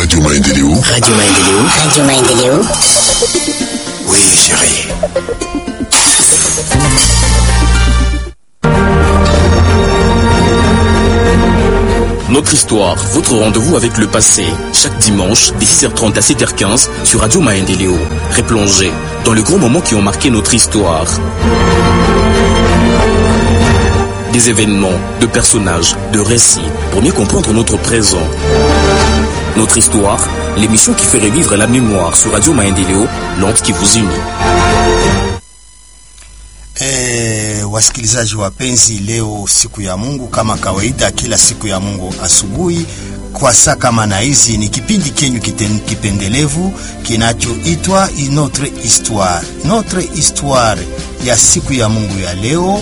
Radio Maendeleo. Radio Maendeleo. Radio Maendeleo. Oui, chérie. Notre histoire, votre rendez-vous avec le passé, chaque dimanche, de 6h30 à 7h15 sur Radio Maendeleo. Replongez dans les grands moments qui ont marqué notre histoire. Des événements, de personnages, de récits, pour mieux comprendre notre présent. Notre histoire, l'émission qui fait revivre la mémoire sur Radio Maendeleo, l'onde qui vous unit. E, wasikilizaji wapenzi, leo siku ya Mungu kama kawaida, kila siku ya Mungu asubuhi kwa saa kama na hizi ni kipindi kenyu kiten- kipendelevu kinachoitwa Notre Histoire. Notre Histoire ya siku ya Mungu ya leo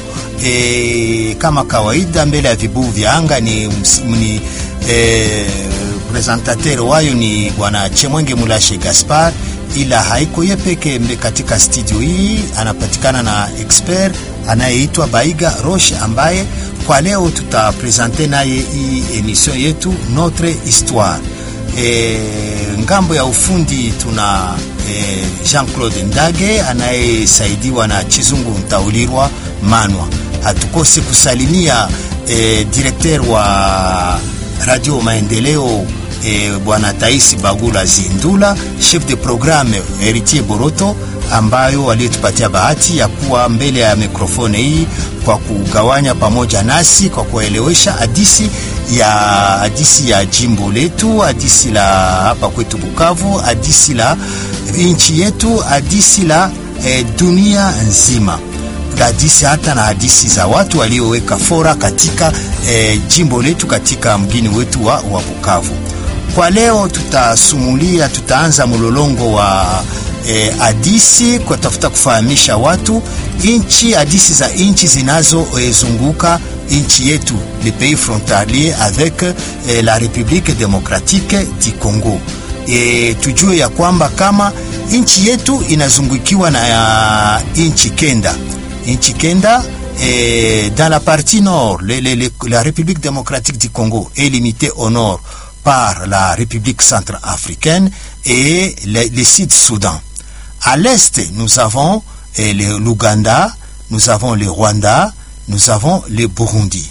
e, kama kawaida, mbele ya vibuyu vya anga ni, ms- ni e, presentateur wayo ni bwana Chemwenge Mulashe Gaspar ila haiko ye peke mbe katika studio hii, anapatikana na expert anayeitwa Baiga Roche ambaye kwa leo tutapresente naye hii emission yetu Notre Histoire. E, ngambo ya ufundi tuna e, Jean-Claude Ndage anayesaidiwa na Chizungu Ntaulirwa Manwa. Hatukose kusalimia e, directeur wa Radio Maendeleo e, bwana Taisi Bagula Zindula, chef de programme Heritier Boroto, ambayo waliotupatia bahati ya kuwa mbele ya mikrofoni hii kwa kugawanya pamoja nasi kwa kuelewesha hadisi ya hadisi ya jimbo letu, hadisi la hapa kwetu Bukavu, hadisi la nchi yetu, hadisi la e, dunia nzima hadisi hata na hadisi za watu walioweka fora katika e, jimbo letu katika mgini wetu wa, wa Bukavu. Kwa leo tutasumulia, tutaanza mlolongo wa eh, hadisi kwa tafuta kufahamisha watu inchi, hadisi za inchi zinazozunguka eh, inchi yetu le pays frontalier avec eh, la République démocratique du Congo. E, tujue ya kwamba kama inchi yetu inazungukiwa na ya inchi kenda inchi kenda eh, dans la partie nord le, le, le, la République démocratique du Congo est limitée au nord par la République centrafricaine et le, le Sud-Soudan. À l'est, nous avons eh, le- l'Ouganda, nous avons le Rwanda, nous avons le Burundi.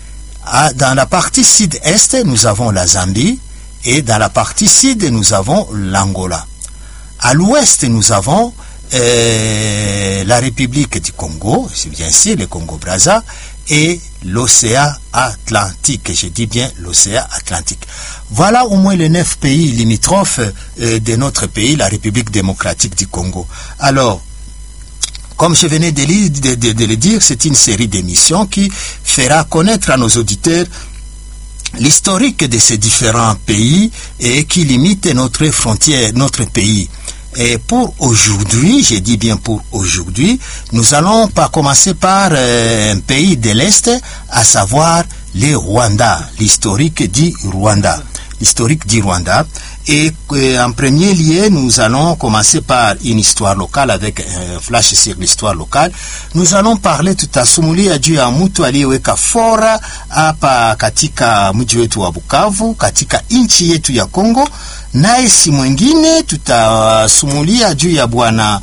À- dans la partie sud-est, nous avons la Zambie et dans la partie sud, nous avons l'Angola. À l'ouest, nous avons euh, la République du Congo, c'est bien sûr le Congo-Brazza, et l'océan Atlantique. Je dis bien l'océan Atlantique. Voilà au moins les neuf pays limitrophes euh, de notre pays, la République démocratique du Congo. Alors, comme je venais de, li- de- de- de le dire, c'est une série d'émissions qui fera connaître à nos auditeurs l'historique de ces différents pays et qui limite notre frontière, notre pays. Et pour aujourd'hui, je dis bien pour aujourd'hui, nous allons pas commencer par euh, un pays de l'Est, à savoir le Rwanda, l'historique du Rwanda. L'historique du Rwanda. Et euh, en premier lieu, nous allons commencer par une histoire locale avec un flash sur l'histoire locale. Nous allons parler tutasumulia juu ya mtu aliyeweka fora hapa katika mji wetu wa Bukavu, katika nchi yetu ya Kongo, naye si mwingine, tutasumulia juu ya bwana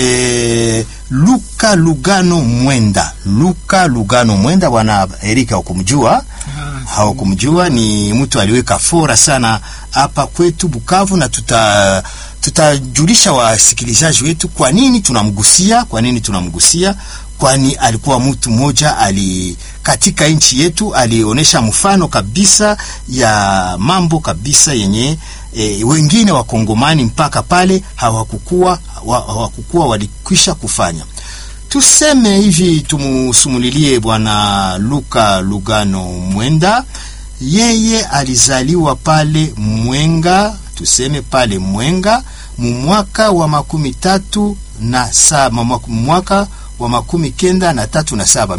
eh, Luka Lugano Mwenda. Luka Lugano Mwenda, bwana Erika, hukumjua? Haukumjua? Ni mtu aliweka fora sana hapa kwetu Bukavu, na tuta tutajulisha wasikilizaji wetu kwa nini tunamgusia, kwa nini tunamgusia, kwani alikuwa mtu mmoja ali katika nchi yetu alionyesha mfano kabisa ya mambo kabisa yenye e, wengine wakongomani mpaka pale hawakukua wa- hawakukua walikwisha kufanya. Tuseme hivi, tumusumulilie bwana Luka Lugano Mwenda. Yeye alizaliwa pale Mwenga, tuseme pale Mwenga mu mwaka wa makumi tatu na saba, mwa- mwaka wa makumi kenda na tatu na saba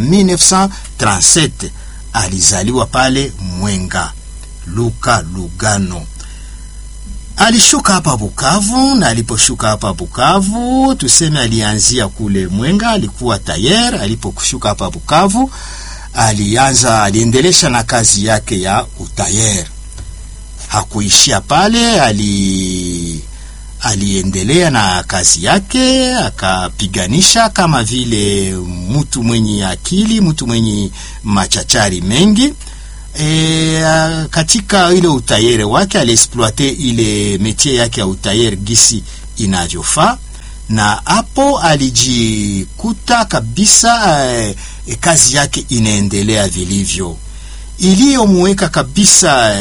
1937 alizaliwa pale Mwenga. Luka Lugano alishuka hapa Bukavu, na aliposhuka hapa Bukavu, tuseme alianzia kule Mwenga, alikuwa tayer. Aliposhuka hapa Bukavu, alianza aliendelesha na kazi yake ya utayer. hakuishia pale, ali aliendelea na kazi yake, akapiganisha kama vile mtu mwenye akili, mtu mwenye machachari mengi. E, katika ile utayere wake aliexploite ile metie yake ya utayere gisi inavyofaa, na hapo alijikuta kabisa e, e, kazi yake inaendelea vilivyo, iliyomuweka kabisa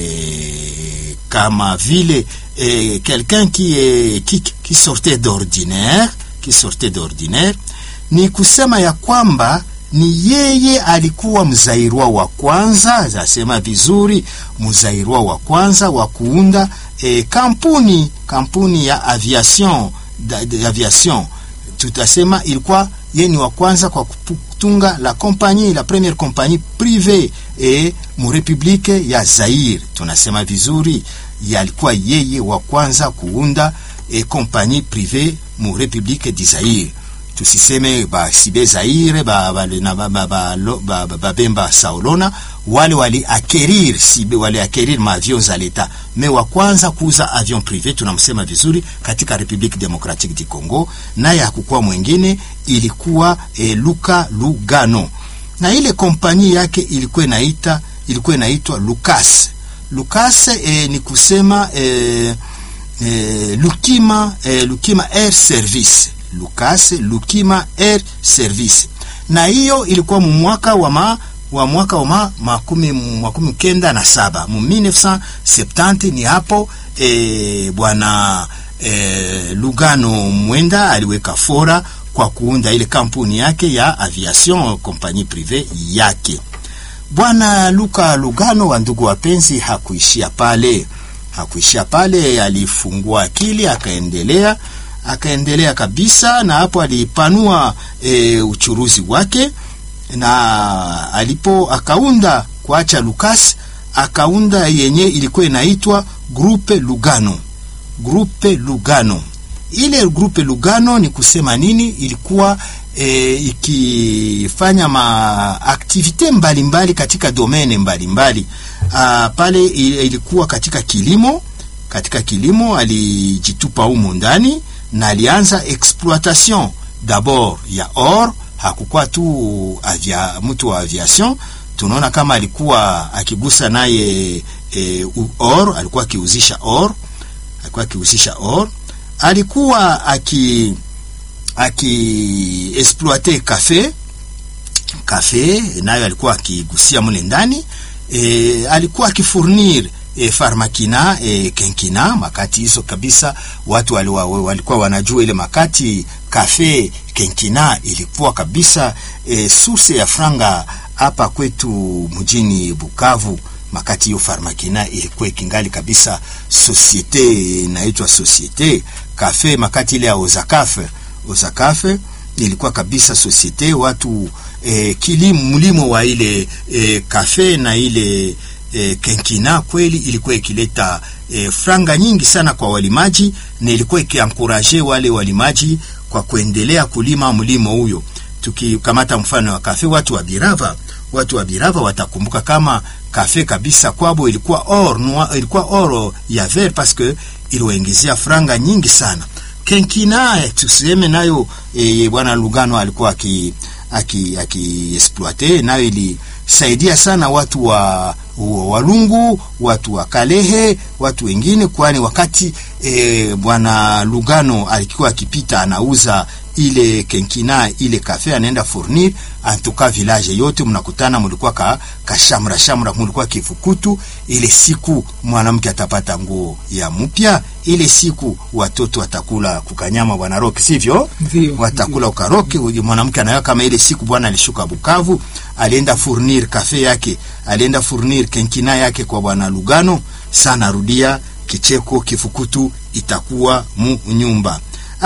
e, kama vile e, quelqu'un qui, est, qui, qui sortait d'ordinaire qui sortait d'ordinaire, ni kusema ya kwamba ni yeye alikuwa mzairwa wa kwanza, zasema vizuri, mzairwa wa kwanza wa kuunda e, kampuni kampuni ya aviation da, da, aviation tutasema ilikuwa yeye ni wa kwanza kwa kutunga la compagnie la première compagnie privée e mu republique ya Zaire. Tunasema vizuri, yalikuwa yeye wa kwanza kuunda e compagnie privée mu republique du Zaire tusiseme basibe Zaire babemba ba, ba, ba, ba, ba, saolona wale wali akerir sibe wali akerir maavion za leta me wa kwanza kuuza avion prive tunamsema vizuri katika Republique Democratique du Congo, naye hakukuwa mwingine, ilikuwa e, Luka Lugano, na ile kompani yake ilikuwa inaita ilikuwa inaitwa Lucas Lucas e, ni kusema e, e, Lukima e, Lukima Air Service Lucas Lukima Air Service, na hiyo ilikuwa mwaka wa ma, wa mwaka wa ma, makumi, makumi kenda na saba mu 1970 ni hapo e, bwana e, Lugano Mwenda aliweka fora kwa kuunda ile kampuni yake ya aviation compagnie privé yake. Bwana Luka Lugano, wa ndugu wapenzi, hakuishia pale, hakuishia pale, alifungua akili akaendelea akaendelea kabisa, na hapo alipanua e, uchuruzi wake, na alipo akaunda kuacha Lucas, akaunda yenye ilikuwa inaitwa Grupe Lugano. Grupe Lugano, ile Grupe Lugano ni kusema nini? Ilikuwa e, ikifanya maaktivite mbalimbali katika domene mbalimbali mbali. Pale ilikuwa katika kilimo, katika kilimo alijitupa humo ndani na alianza exploitation d'abord ya or. Hakukuwa tu avia, mtu wa aviation. Tunaona kama alikuwa akigusa naye e, or, alikuwa akiuzisha or, alikuwa akiuzisha or, alikuwa aki aki exploite cafe cafe, nayo alikuwa akigusia mule ndani e, alikuwa akifurnir E, farmakina e, kenkina makati hizo kabisa, watu walikuwa wali wanajua ile makati kafe kenkina ilikuwa kabisa e, source ya franga hapa kwetu mjini Bukavu. Makati hiyo farmakina ilikuwa ikingali kabisa, societe inaitwa societe kafe. Makati ile ya ozakafe ozakafe ilikuwa kabisa societe watu e, kilimo mlimo wa ile e, kafe na ile E, kenkina kweli ilikuwa ikileta e, franga nyingi sana kwa walimaji na ilikuwa ikiankuraje wale walimaji kwa kuendelea kulima mlimo huyo. Tukikamata mfano wa kafe, watu wa Birava, watu wa Birava watakumbuka kama kafe kabisa kwabo ilikuwa or noir, ilikuwa oro ya ver parce que iliwaingizia franga nyingi sana. Kenkina tuseme nayo e, bwana Lugano alikuwa aki aki aki exploiter nayo ili saidia sana watu wa Walungu, watu wa Kalehe, watu wengine, kwani wakati e, bwana Lugano alikuwa akipita anauza ile kenkina ile kafe anaenda fournir antuka village yote mnakutana, mulikuwa ka kashamra shamra, mulikuwa kifukutu. Ile siku mwanamke atapata nguo ya mpya, ile siku watoto watakula kukanyama, bwana Roki, sivyo? Watakula ukaroki. Mwanamke anayo kama ile siku bwana alishuka Bukavu, alienda fournir kafe yake, alienda fournir kenkina yake kwa bwana Lugano. Sana rudia kicheko, kifukutu itakuwa mu nyumba.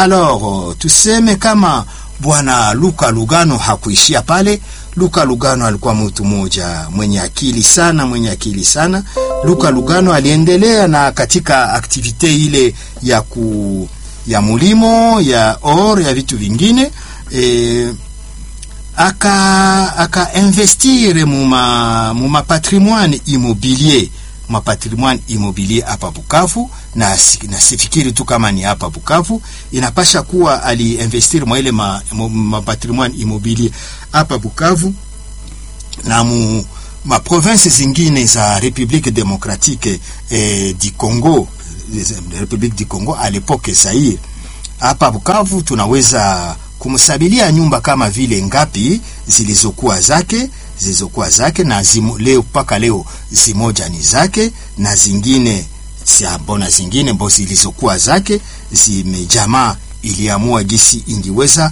Alors tuseme kama bwana Luka Lugano hakuishia pale. Luka Lugano alikuwa mtu mmoja mwenye akili sana, mwenye akili sana. Luka Lugano aliendelea na katika aktivite ile ya ku ya mulimo ya or ya vitu vingine e, aka aka investire muma muma patrimoine immobilier mapatrimoine immobilier hapa Bukavu, na, si- na sifikiri tu kama ni hapa Bukavu, inapasha kuwa aliinvestir mwa ile ma, ma, mapatrimoine immobilier hapa Bukavu na mu ma province zingine za République démocratique eh, du Congo eh, République du Congo à l'époque Zaire. Hapa Bukavu tunaweza kumsabilia nyumba kama vile ngapi zilizokuwa zake zilizokuwa zake na zimo, leo mpaka leo zimoja ni zake na zingine siambona zingine mbo zilizokuwa zake zimejamaa iliamua gisi ingiweza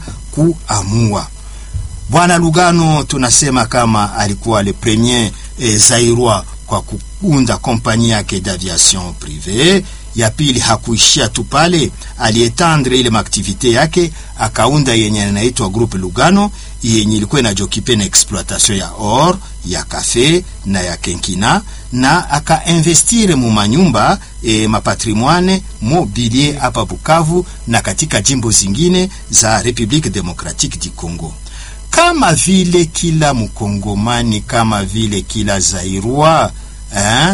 kuamua Bwana Lugano tunasema kama alikuwa le premier eh, Zairwa kwa kuunda kompani yake d'aviation privé. Ya pili hakuishia tu pale, alietendre ile maaktivite yake akaunda yenye inaitwa Groupe Lugano yenye ilikuwa inajokipe na exploitation ya or ya kafe na ya kenkina na akainvestire mu manyumba e, mapatrimoine mobilier hapa Bukavu na katika jimbo zingine za Republique Democratique du Congo kama vile kila mkongomani kama vile kila zairwa eh,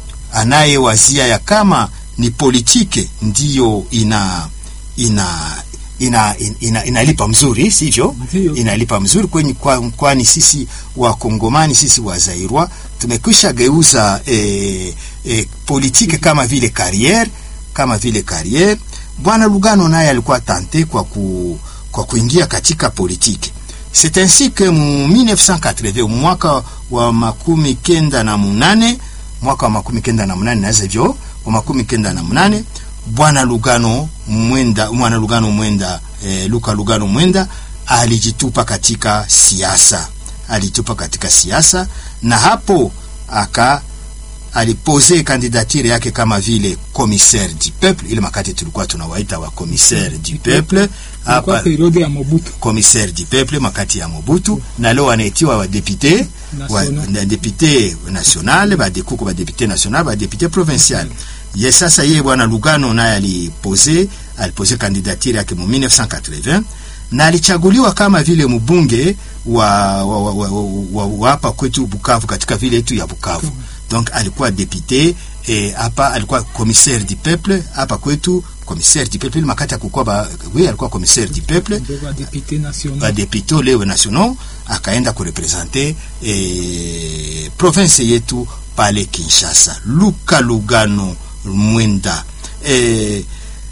anayewazia ya kama ni politike ndiyo ina ina ina, ina, inalipa mzuri sivyo? Ndiyo. Inalipa mzuri kwenye kwa, kwani sisi wakongomani sisi wazairwa tumekwisha geuza eh, eh, politike kama vile carrière kama vile carrière. Bwana Lugano naye alikuwa tante kwa, ku, kwa kuingia katika politike C'est ainsi que mu 1980 mwaka wa makumi kenda na munane mwaka wa makumi kenda na munane naweza hivyo wa makumi kenda na munane bwana Lugano Mwenda mwana Lugano Mwenda eh, Luka Lugano Mwenda alijitupa katika siasa, alijitupa katika siasa na hapo aka alipose kandidatire yake kama vile commissaire du peuple, ile makati tulikuwa tunawaita wa commissaire du peuple Ilikuwa hapa periode ya Mobutu. commissaire du peuple makati ya Mobutu na leo wanaitiwa wadepute wa, National. na depute national badekuko badepute national badepute provincial ye sasa ye bwana Lugano naye alipose alipose kandidatire yake mu 1980 na alichaguliwa kama vile mbunge wa wa, wa, wa, wa, wa hapa kwetu Bukavu katika vile yetu ya Bukavu donc alikuwa depute eh, hapa alikuwa commissaire du peuple hapa kwetu commissaire du peuple ile makati akukua ba oui alikuwa commissaire du peuple Ndio wa député national. badepute leo nationaux akaenda kurepresente eh, province yetu pale Kinshasa. Luka Lugano Mwenda eh,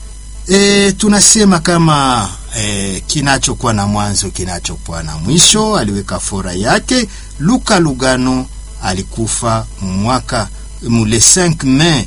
eh, tunasema kama eh, kinachokuwa na mwanzo kinachokuwa na mwisho. Aliweka fora yake. Luka Lugano alikufa mwaka mule 5 Mei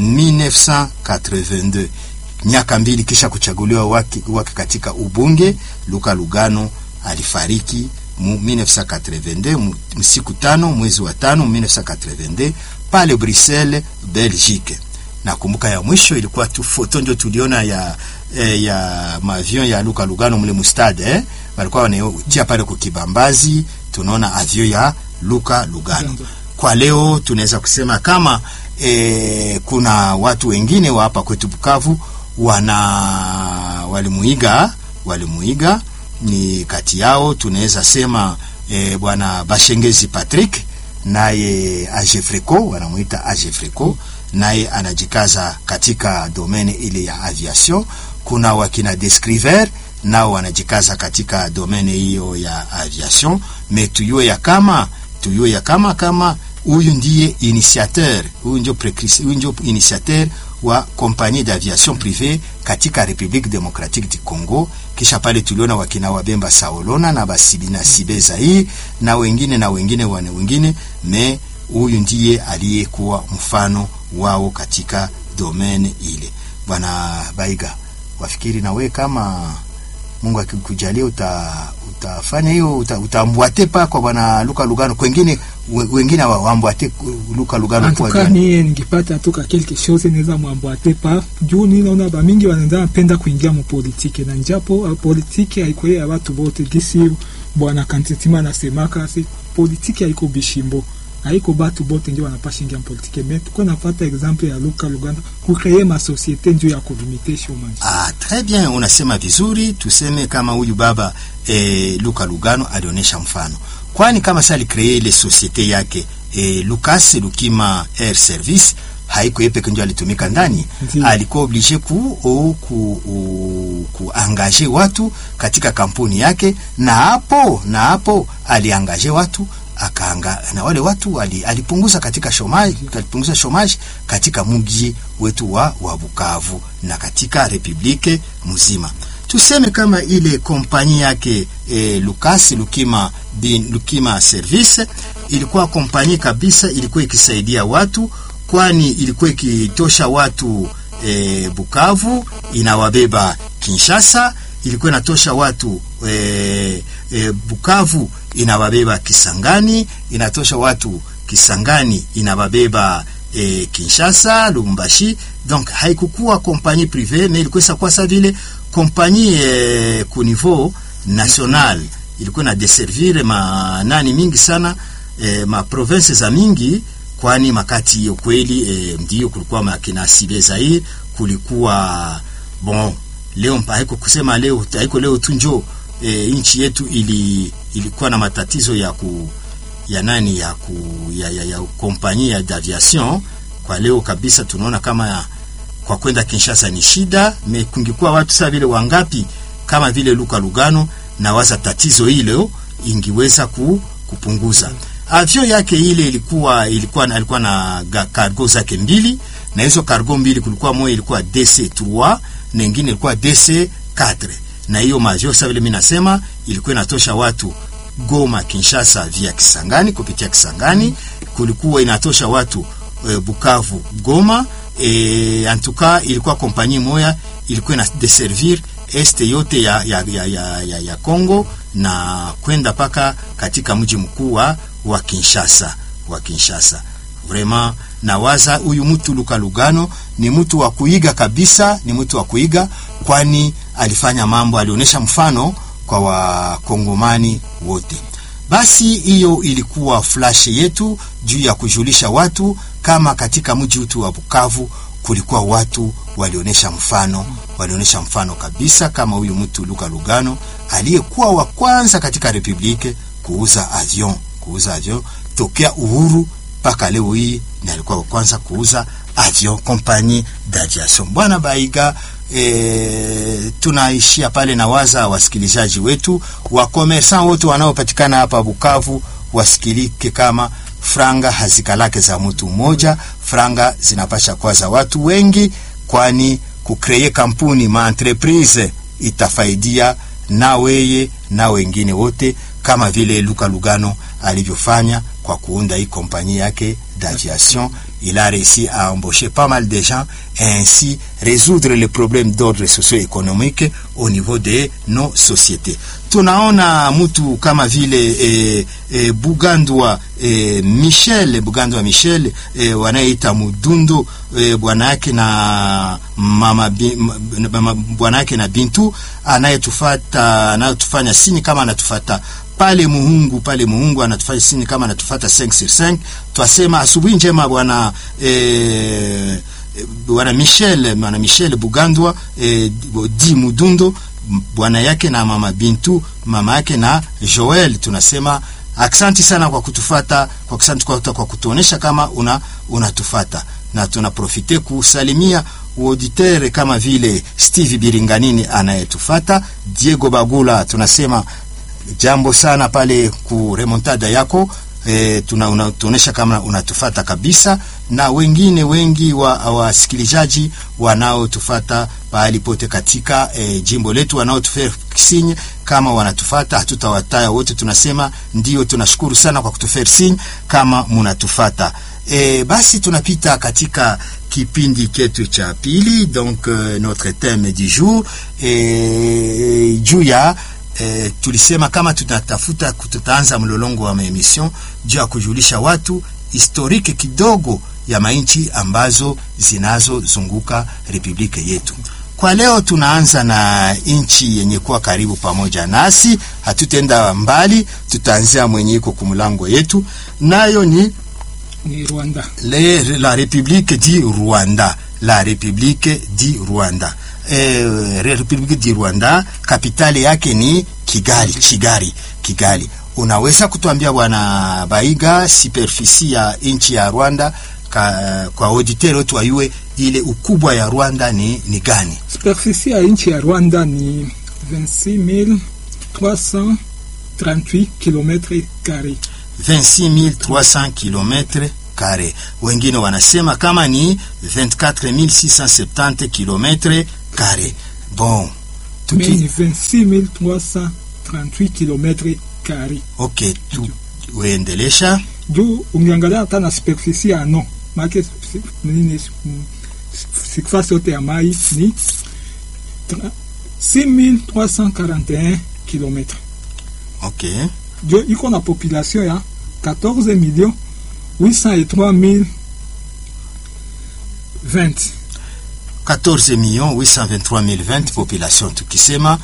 1982 miaka mbili kisha kuchaguliwa wake, wake katika ubunge. Luka Lugano alifariki mu 1982 mu- msiku tano mwezi wa tano 1982 pale Bruxelles, Belgique. Nakumbuka ya mwisho ilikuwa tu foto ndio tuliona ya eh, ya mavion ya Luka Lugano mule mustade eh? walikuwa wanatia pale kukibambazi, tunaona avion ya Luka Lugano. Kwa leo tunaweza kusema kama eh, kuna watu wengine wa hapa kwetu Bukavu wana walimuiga walimuiga ni kati yao tunaweza sema eh, bwana Bashengezi Patrick naye Agefreco wanamuita Agefreco naye anajikaza katika domene ile ya aviation. Kuna wakina Descriver nao wanajikaza katika domene hiyo ya aviation, me tuyue ya kama tuyue ya kama kama huyu ndiye initiateur, huyu ndio precris- huyu ndio initiateur wa compagnie d'aviation privée katika Republique Democratique du Congo. Kisha pale tuliona wakina Wabemba Saolona na Basibi na Sibeza hii na wengine na wengine wane wengine, me huyu ndiye aliyekuwa mfano wao katika domaine ile. Bwana Baiga, wafikiri na we kama Mungu akikujalia uta, utafanya hiyo uta, utaambwate pa kwa bwana Luka Lugano kwengine we- wengine wa- waambwate Luka Lugano En kwa tout cas gani? mie ningipata toka quelque chose naweza mwambwate pa juu ni naona ba mingi wanaanza napenda kuingia mu politike na njapo uh, politike haiko ya watu wote gisi bwana Kantitima anasemaka si politike haiko bishimbo haiko batu bote ndio wanapasha ingia mu politike mais tuko nafata exemple ya Luka Luganda kukreye ma societe ndio ya kulimite chômage Ah, très bien, unasema vizuri. Tuseme kama huyu baba eh, Luka Lugano alionyesha mfano, kwani kama sasa alikree ile societe yake e, Lucas Lukima Air Service haiko yeye peke ndio alitumika ndani, Ndiyo. alikuwa oblige ku, o, ku, o, kuangaje watu katika kampuni yake, na hapo na hapo aliangaje watu akaanga na wale watu ali, alipunguza katika shomaji, alipunguza shomaji katika mji wetu wa, wa Bukavu na katika republike mzima. Tuseme kama ile kompani yake e, Lucas Lukima, bin, Lukima Service ilikuwa kompani kabisa, ilikuwa ikisaidia watu, kwani ilikuwa ikitosha watu e, Bukavu inawabeba Kinshasa, ilikuwa inatosha watu e, e, Bukavu inawabeba Kisangani, inatosha watu Kisangani inawabeba e, Kinshasa, Lubumbashi. Donc haikukuwa kompani prive, mais ilikuwa isakuwa sa vile kompani e, ku niveau national ilikuwa na deservir ma nani mingi sana e, ma province za mingi kwani makati hiyo kweli e, ndio kulikuwa makina Sibe Zaire, kulikuwa bon leo mpa haiko kusema leo haiko leo tu njo e, nchi yetu ili ilikuwa na matatizo ya ku ya nani ya ku ya, ya, ya kompanyia d'aviation kwa leo kabisa tunaona kama ya, kwa kwenda Kinshasa ni shida me kungikuwa watu saa vile wangapi kama vile Luka Lugano na waza tatizo hilo ingiweza ku, kupunguza avion yake ile ilikuwa ilikuwa na- alikuwa na ga- cargo zake mbili na hizo cargo mbili kulikuwa moja ilikuwa DC3 na ingine ilikuwa DC4 na hiyo mavio sasa vile mimi nasema ilikuwa inatosha watu Goma Kinshasa via Kisangani kupitia Kisangani kulikuwa inatosha watu e, Bukavu Goma e, antuka ilikuwa kompani moya ilikuwa ina deservir este yote ya, ya, ya, ya, ya, ya Congo na kwenda paka katika mji mkuu wa wa Kinshasa wa Kinshasa. Vraiment nawaza huyu mtu Luka Lugano ni mtu wa kuiga kabisa, ni mtu wa kuiga, kwani alifanya mambo, alionyesha mfano kwa wakongomani wote. Basi hiyo ilikuwa flash yetu juu ya kujulisha watu kama katika mji wetu wa Bukavu kulikuwa watu walionyesha mfano, walionyesha mfano kabisa, kama huyu mtu Luka Lugano aliyekuwa wa kwanza katika republike kuuza avion, kuuza avion tokea uhuru mpaka leo hii, ni alikuwa wa kwanza kuuza avion, compagnie d'aviation. Bwana Baiga, e, tunaishia pale na waza wasikilizaji wetu wakomersan wote wanaopatikana hapa Bukavu wasikilike kama franga hazikalake za mtu mmoja, franga zinapasha kuwa za watu wengi, kwani kukreye kampuni maentreprise itafaidia na weye na wengine wote, kama vile Luka Lugano alivyofanya kwa kuunda hii kompanyia yake d'aviation. Il a réussi à embaucher pas mal de gens et ainsi résoudre les problèmes d'ordre socio-économique au niveau de nos sociétés. Tunaona mtu kama vile e, e, Bugandwa e, Michel Bugandwa Michel e, wanayeita Mudundo e, bwana yake na mama, bi- m- mama bwana yake na Bintu anayetufata anayotufanya sini kama anatufata pale Muhungu pale Muhungu anatufanya sini kama anatufata 5 sur 5 twasema asubuhi njema bwana eh, bwana Michel bwana Michel Bugandwa eh, di Mudundo bwana yake na mama Bintu mama yake na Joel tunasema aksanti sana kwa kutufata kwa aksanti kwa, kwa kutuonesha kama una unatufata na tunaprofite kusalimia auditeur kama vile Steve Biringanini anayetufata Diego Bagula tunasema jambo sana pale ku remontada yako e, tuna unatuonesha kama unatufata kabisa, na wengine wengi wa wasikilizaji wanaotufata pahali pote katika e, jimbo letu wanaotufea sinye kama wanatufata, hatutawataya wote, tunasema ndio, tunashukuru sana kwa kutufea sinye kama munatufata. E, basi tunapita katika kipindi chetu cha pili, donc euh, notre thème du jour e, juu ya e, tulisema kama tunatafuta tutaanza mlolongo wa maemission juu ya kujulisha watu historiki kidogo ya mainchi ambazo zinazozunguka republike yetu. Kwa leo tunaanza na nchi yenye kuwa karibu pamoja nasi, hatutenda mbali, tutaanzia mwenye iko kumlango yetu, nayo ni ni Rwanda. le, la République du Rwanda, la République du Rwanda. Eh, République du Rwanda, kapitali yake ni Kigali, Kigali, Kigali. unaweza kutuambia bwana Baiga superficie ya nchi ya Rwanda ka, kwa auditeur wetu wayue ile ukubwa ya Rwanda ni, ni gani? Superficie ya nchi ya Rwanda ni 26338 km carré. 26300 km kare, wengine wanasema kama ni 24670 km kare. Bon, Mais tuki ni 26338 km carré. okay, tu, uendelesha juu ungeangalia hata na superficie ya no make nini mm, surface yote ya mai ni tra- 6341 km okay. jo iko na population ya 14 millions 803 mille 20 14 millions 823 020 population tukisema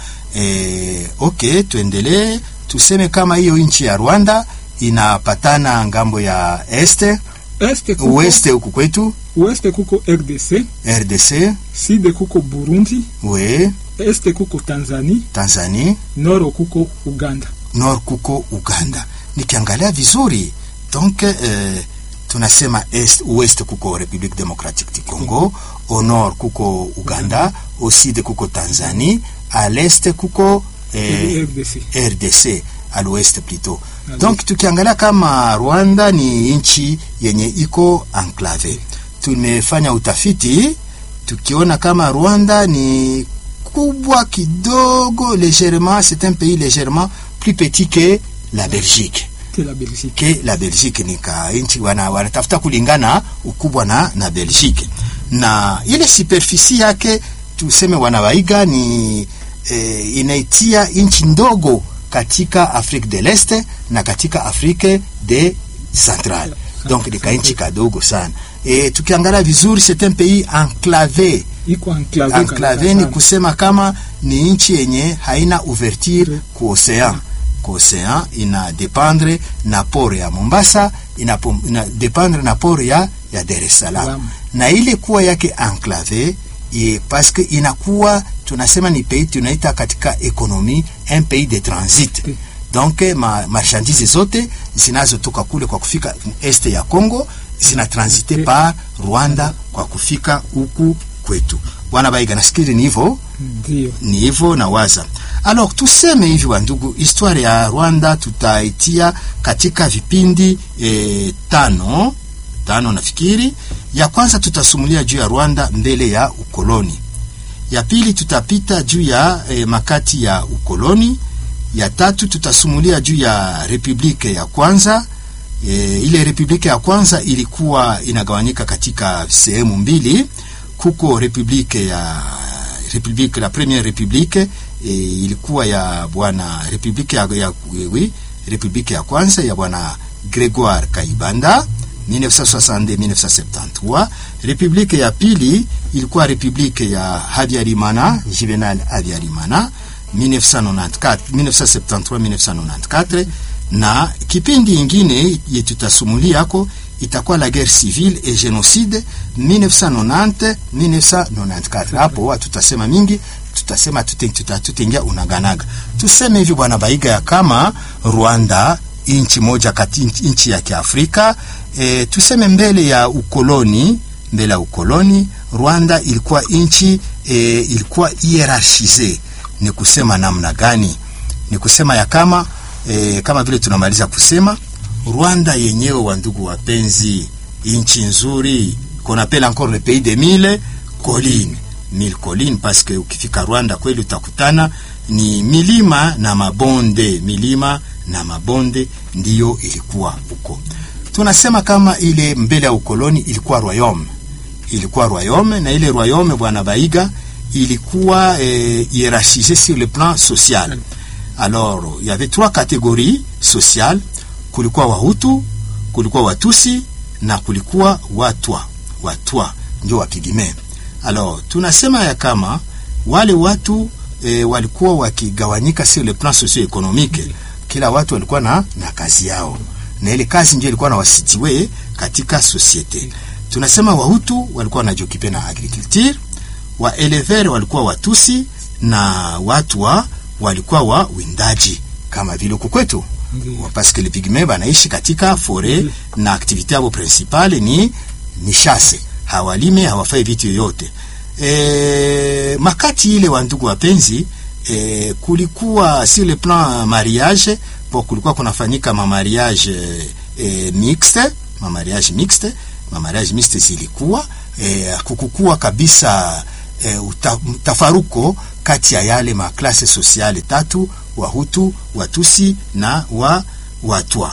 eh, ok tuendelee tuseme kama hiyo nchi ya Rwanda inapatana ngambo ya este este kuko, weste huku kwetu weste kuko RDC RDC side kuko Burundi we este kuko Tanzania Tanzania noro kuko Uganda nord kuko Uganda nikiangalia vizuri donc eh, tunasema est ouest kuko Republique Democratique du Congo au nord kuko Uganda au sud kuko Tanzania à l'est kuko eh, RDC RDC à l'ouest plutôt. Ah, Donc tukiangalia kama Rwanda ni nchi yenye iko enclave. Tumefanya utafiti tukiona kama Rwanda ni kubwa kidogo légèrement, c'est un pays légèrement plus petit que la Belgique. que la Belgique ke la Belgique ni ka nchi wana, wanatafuta kulingana ukubwa na, na Belgique na ile superficie yake tuseme wanawaiga ni eh, inaitia nchi ndogo katika Afrique de l'Est na katika Afrique de Central donc ni ka nchi kadogo sana e, tukiangalia vizuri c'est un pays enclavé iko enclave enclave kabisa ni sana. kusema kama ni nchi yenye haina ouverture Mm. ku ocean ku ocean ina dependre na port ya Mombasa ina, pom- ina dependre na port ya, ya Dar es Salaam Salaam. na ile kuwa yake enclave ye, parce que inakuwa tunasema ni pays tunaita katika ekonomi un pays de transit Mm. donc ma, marchandise zote zinazotoka kule kwa kufika este ya Congo zina transite Mm. par Rwanda kwa kufika huku kwetu. Bwana Baiga, nafikiri ni hivyo ndio ni hivyo na waza. Alors tuseme hivi wa ndugu, historia ya Rwanda tutaitia katika vipindi e, tano tano nafikiri. Ya kwanza tutasumulia juu ya Rwanda mbele ya ukoloni. Ya pili tutapita juu ya e, makati ya ukoloni. Ya tatu tutasumulia juu ya republike ya kwanza. E, ile republike ya kwanza ilikuwa inagawanyika katika sehemu mbili. Kuko republike ya republique la première republique e, ilikuwa ya bwana republique ya, ya, oui, republique ya kwanza ya bwana Gregoire Kaibanda 1962-1973. Republique ya pili ilikuwa republique ya Habyarimana Juvenal Habyarimana 1994 1973-1994 na kipindi ingine yetutasumulia yako itakuwa la guerre civile et génocide 1990 1994. Hapo hatutasema mingi, tutasema tutaingia unaganaga. Tuseme hivi bwana Baiga, ya kama Rwanda inchi moja kati inchi ya Kiafrika e, tuseme mbele ya ukoloni, mbele ya ukoloni Rwanda ilikuwa inchi e, ilikuwa hierarchise. Ni kusema namna gani? Ni kusema ya kama e, kama vile tunamaliza kusema Rwanda yenyewe, wa ndugu wapenzi, inchi nzuri qu'on appelle encore le pays des mille collines, mille collines parce que ukifika Rwanda kweli utakutana ni milima na mabonde, milima na mabonde ndiyo ilikuwa huko. Tunasema kama ile mbele ya ukoloni ilikuwa royaume, ilikuwa royaume, na ile royaume bwana Baiga ilikuwa eh, hiérarchisée sur le plan social. Alors il y avait trois catégories sociales kulikuwa Wahutu, kulikuwa Watusi na kulikuwa Watwa. Watwa ndio Wapigme. Alors tunasema ya kama wale watu e, walikuwa wakigawanyika sur le plan socio-economique. Kila watu walikuwa na, na kazi yao, na ile kazi ndio ilikuwa na wasitiwe katika societe. Tunasema Wahutu walikuwa wanajokipe na agriculture, wa elever walikuwa Watusi na watu wa walikuwa wa windaji kama vile huku kwetu Ndiyo. parce que les pygmées banaishi katika forêt na activité yao principale ni ni chasse hawalime hawafai vitu yoyote e, makati ile wa ndugu wapenzi e, kulikuwa sur le plan mariage po kulikuwa kunafanyika ma mariage e, mixte ma mariage mixte ma mariage mixte zilikuwa e, kukukuwa kabisa e, uta, mtafaruko kati ya yale maklase sosiale tatu Wahutu, Watusi na wa Watwa.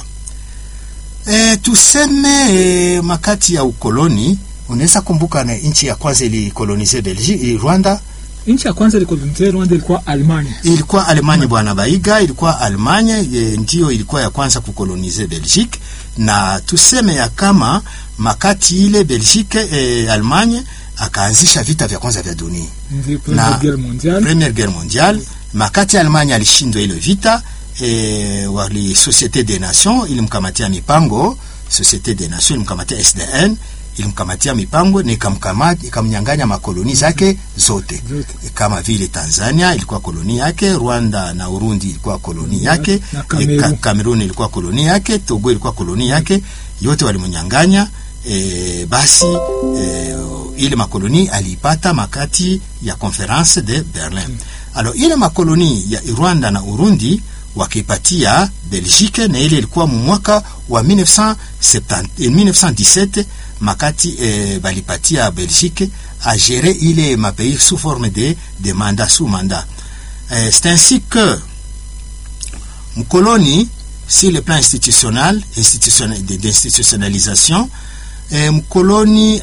E, tuseme e, makati ya ukoloni, unaweza kumbuka na nchi ya kwanza ilikolonize Belgique, Rwanda Nchi ya kwanza ilikolonize Rwanda ilikuwa Alemania. ilikuwa Alemanya bwana Baiga, ilikuwa Alemanya e, ndio ilikuwa ya kwanza kukolonize Belgique, na tuseme ya kama makati ile Belgique e, Alemanya akaanzisha vita vya kwanza vya dunia Ndio Na- Première Guerre mondiale. Première Guerre mondiale. Makati Alemanya alishindwa ile vita e, wali Societe des Nations ilimkamatia mipango, Societe des Nations ilimkamatia SDN ilimkamatia mipango na ikamkamata ikamnyang'anya makoloni zake zote Zote. E, kama vile Tanzania ilikuwa koloni yake, Rwanda na Urundi ilikuwa koloni yake, Na e, Cameroon. Ka- Cameroon ilikuwa koloni yake, Togo ilikuwa koloni yake, yote walimnyang'anya. E, basi e, ile makoloni aliipata makati ya conference de Berlin. Alors ile makoloni ya Rwanda na Urundi wakipatia Belgique, na ile ilikuwa mu mwaka wa 1970, eh, 1917 makati eh, balipatia Belgique a gérer ile mapays sous forme de, de mandat sous mandat. Eh, c'est ainsi que mkoloni sur le plan institutionnel, institutionnel de- d'institutionnalisation eh, mkoloni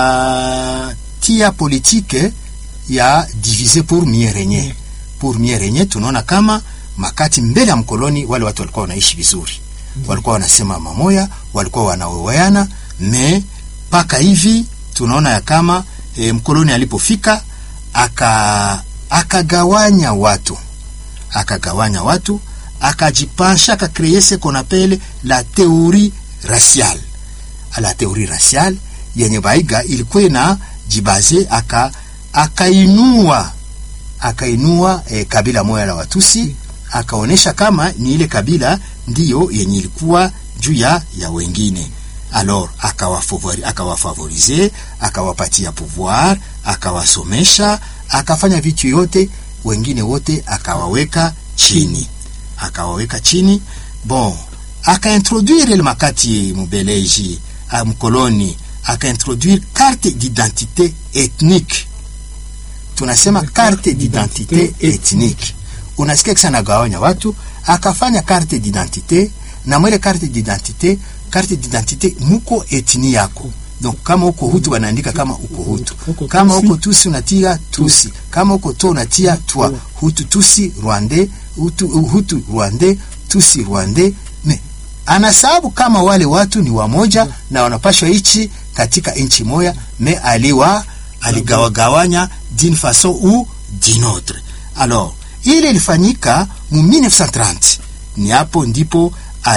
akatia politike ya diviser pour mieux régner. Pour mieux régner, tunaona kama makati mbele ya mkoloni wale watu walikuwa wanaishi vizuri, walikuwa wanasema mamoya, walikuwa wanaoweana me mpaka hivi tunaona ya kama e, mkoloni alipofika aka akagawanya watu akagawanya watu akajipasha akakreye ce qu'on appelle la théorie raciale la théorie raciale yenye Baiga ilikuwa ina jibaze aka akainua akainua eh, kabila moja la Watusi akaonesha kama ni ile kabila ndiyo yenye ilikuwa juu ya ya wengine alors akawafavori akawafavorize akawapatia pouvoir akawasomesha akafanya vitu yote wengine wote akawaweka chini akawaweka chini bon akaintroduire ile makati mubeleji ah, mkoloni akaintroduire carte d'identité ethnique tunasema carte d'identité ethnique unasikia kisa nagawanya watu akafanya carte d'identité na mwele carte d'identité carte d'identité muko etni yako donc kama uko hutu wanaandika kama uko hutu Uko kama Tusi. uko tusi unatia tusi kama uko to unatia twa hutu tusi rwandais hutu, hutu rwandais tusi rwandais me anasababu kama wale watu ni wamoja na wanapashwa ichi katika nchi moya me aliwa aligawagawanya d'une façon ou d'une autre alors ile ilifanyika mu 1930 ni hapo ndipo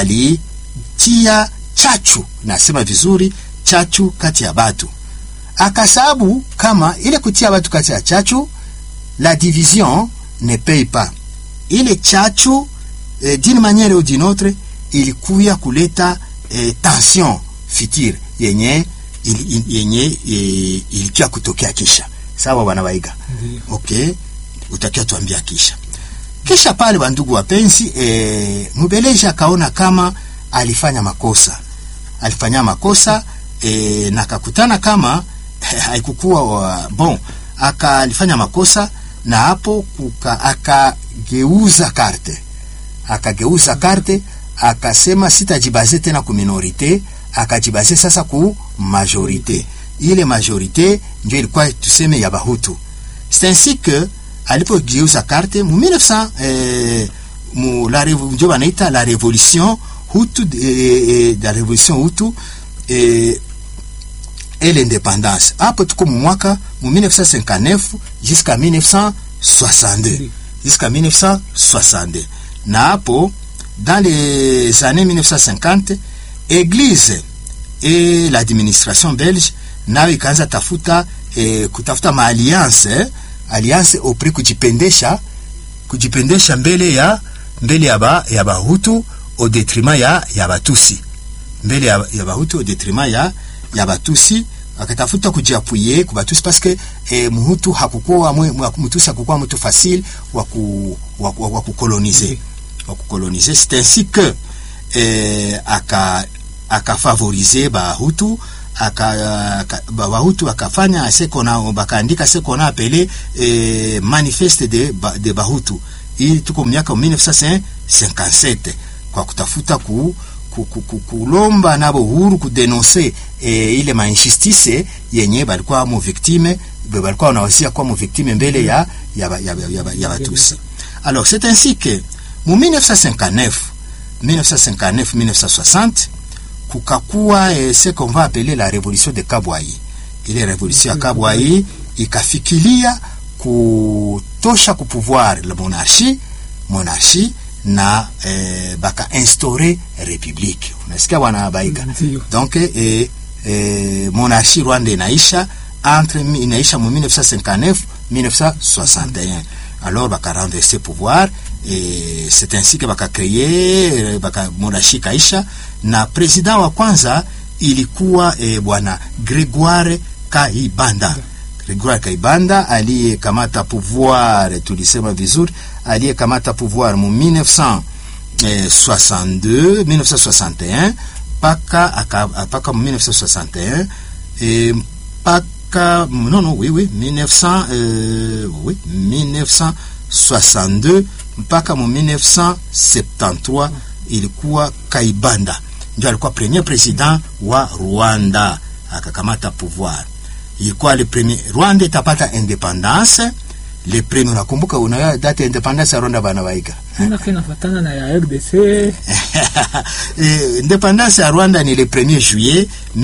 alitia chachu nasema vizuri chachu kati ya batu akasabu kama ile kutia watu kati ya chachu la division ne paye pas ile chachu eh, d'une manière ou d'une autre ilikuya kuleta eh, tension future yenye ili- ili- yenye eh, ilikia kutokea kisha sawa bwana Waiga Ndiyo. okay utakia tuambia kisha kisha pale wandugu wapenzi e, mbeleji akaona kama alifanya makosa alifanya makosa e, na akakutana kama haikukuwa wa- bon aka alifanya makosa na hapo kuka, akageuza karte akageuza karte akasema sitajibaze tena ku minorite akajibaze sasa ku majorite ile majorite ndio ilikuwa tuseme ya bahutu c'est ainsi que alipogeuza karte mu 1900 eh, mu la revo- ndio wanaita la révolution hutu eh, eh, la révolution hutu eh, et l'indépendance hapo tuko mu mwaka mu 1959 jusqu'à 1962 jusqu'à 1962 na hapo dans les années 1950 église et l'administration belge nayo ikaanza tafuta eh, kutafuta maalliance eh, alliance auprès kujipendesha kujipendesha mbele ya mbele ya ba, ya bahutu au detriment ya, ya Batusi mbele ya, ya Bahutu au detriment ya, ya Batusi akatafuta kujiapuye ku Batusi parce que eh, Muhutu hakukuwa mwe- Mutusi hakukuwa mtu facile wa ku wa, wa, wa kukoloniser wa kukoloniser c'est ainsi que eh, aka akafavorize Bahutu aka, aka, ba- Bahutu akafanya ce qu'on a bakaandika ce qu'on a appelé eh, manifeste de, ba- de Bahutu hii tuko miaka 1957 kwa kutafuta ku, ku, ku, ku, kulomba nabo uhuru kudenonse eh, ile mainjustice yenye balikuwa mu victime be balikuwa wanawasia kuwa mu victime mbele ya ya, ba- ya, ba- ya, ba- ya Batusi alors c'est ainsi que mu 1959 1959 1960 kukakuwa eh, ce qu'on va appeler la révolution de Kabwayi. Ile révolution ya Kabwayi ikafikilia kutosha ku pouvoir la monarchie monarchie na eh, baka instaure république. Unasikia bwana Baika? Ndio. Donc eh, eh, monarchie Rwanda inaisha entre mi- inaisha mu 1959 1961 alors baka renverser pouvoir et c'est ainsi que baka créer baka monarchie kaisha na president wa kwanza ilikuwa eh, bwana Gregoire Kaibanda Gregoire Kaibanda aliyekamata pouvoir tulisema vizuri aliyekamata pouvoir mu 1962 1961 paka aka, paka mu 1961 eh, paka non non oui oui 1900 euh, oui 1962 mpaka mu 1973 ilikuwa Kaibanda ndio alikuwa premier president wa Rwanda akakamata pouvoir ilikuwa le premier Rwanda itapata independance le premier unakumbuka una date ya independance ya Rwanda bana baika Manake inafatana na ya RDC Eh, independance ya Rwanda ni le 1er juillet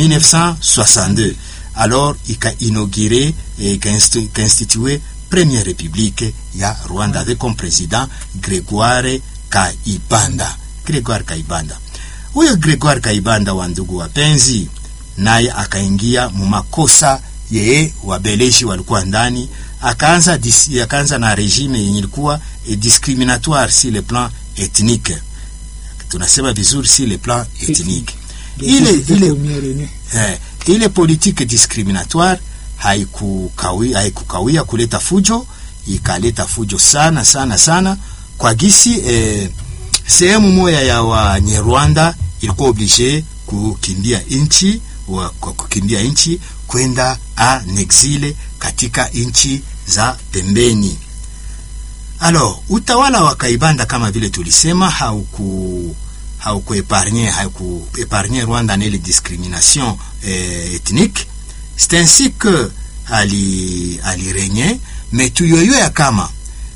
1962 alors ika inauguré et ika instu- ika institué première république ya Rwanda avec comme président Grégoire Kaibanda Grégoire Kaibanda huyo Grégoire Kaibanda wa ndugu wapenzi naye akaingia mu makosa yeye wabeleji walikuwa ndani akaanza dis- akaanza na regime yenye ilikuwa eh, discriminatoire sur le plan ethnique tunasema vizuri si le plan ethnique ile ile ile eh, ile politique discriminatoire haikukawia haikukawia kuleta fujo ikaleta fujo sana sana sana kwa gisi eh, sehemu moja ya Wanyarwanda ilikuwa oblige kukimbia nchi wa- kwa kukimbia nchi kwenda en exile katika nchi za pembeni. Alors, utawala wa Kaibanda kama vile tulisema hauku haukuepargne haukuepargne Rwanda na ile discrimination eh, ethnique. C'est ainsi que ali alirenye mais tuyoyo ya kama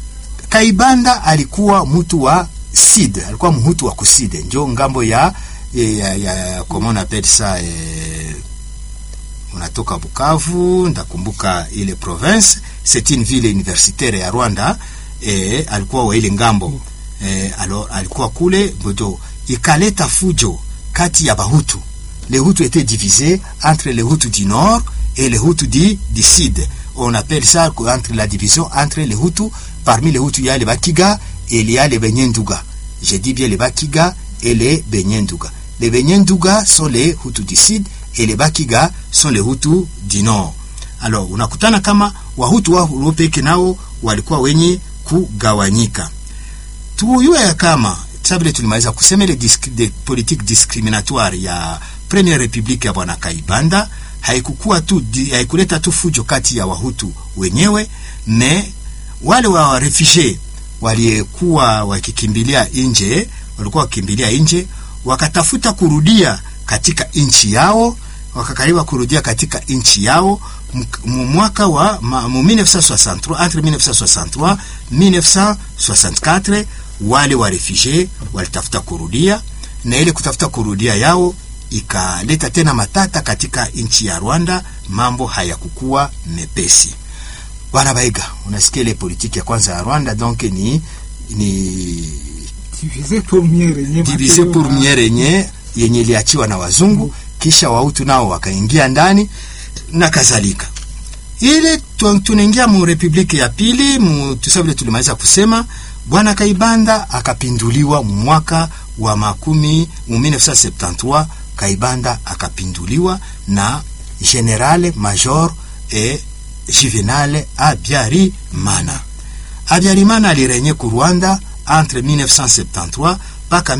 Kaibanda alikuwa mtu wa Sid, alikuwa mhutu wa kuside, njo ngambo ya ya, ya, ya comment on appelle ça eh, unatoka Bukavu, ndakumbuka ile province, c'est une ville universitaire ya Rwanda eh, alikuwa wa ile ngambo eh, alors alikuwa kule bodo, ikaleta fujo kati ya Bahutu. Les Hutus étaient divisés entre les Hutus du nord et les Hutus du, du sud. On appelle ça entre la division entre les Hutus. Parmi les Hutus, il y a les Bakiga et il y a les Benyenduga. Je dis bien les Bakiga et les Benyenduga. Les Benyenduga sont les Hutus du sud et les Bakiga sont les Hutus du nord. Alors unakutana kama Wahutu wao peke nao walikuwa wenye kugawanyika. Tuyue ya kama sabile tulimaliza kusema ile disk, de politique discriminatoire ya Première République ya bwana Kaibanda haikukuwa tu di, haikuleta tu fujo kati ya Wahutu wenyewe, me wale wa refugee waliyekuwa wakikimbilia nje, walikuwa wakikimbilia nje, wakatafuta kurudia katika nchi yao, wakakariba kurudia katika nchi yao mu mwaka wa ma, mu 1963 entre 1963 1964 wale wa refugee walitafuta kurudia, na ile kutafuta kurudia yao ikaleta tena matata katika nchi ya Rwanda. Mambo hayakukuwa mepesi. Bwana Baiga, unasikia ile politiki ya kwanza ya Rwanda donc ni ni diviser pour mieux régner, diviser pour mieux régner yenye iliachiwa na wazungu, kisha wautu nao wakaingia ndani na kadhalika. Ile tunaingia mu republiki ya pili mu tusabile, tulimaliza kusema bwana Kaibanda akapinduliwa mwaka wa makumi mu 1973 Kaibanda akapinduliwa na General Major e Juvenal Habyarimana. Habyarimana alirenye ku Rwanda entre 1973 mpaka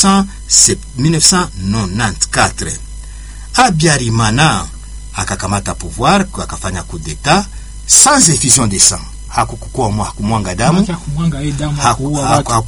1994. Habyarimana akakamata pouvoir akafanya coup d'etat sans effusion de sang, hakukuwa kumwanga damu Kumwanga hii damu haku- kuua haku- watu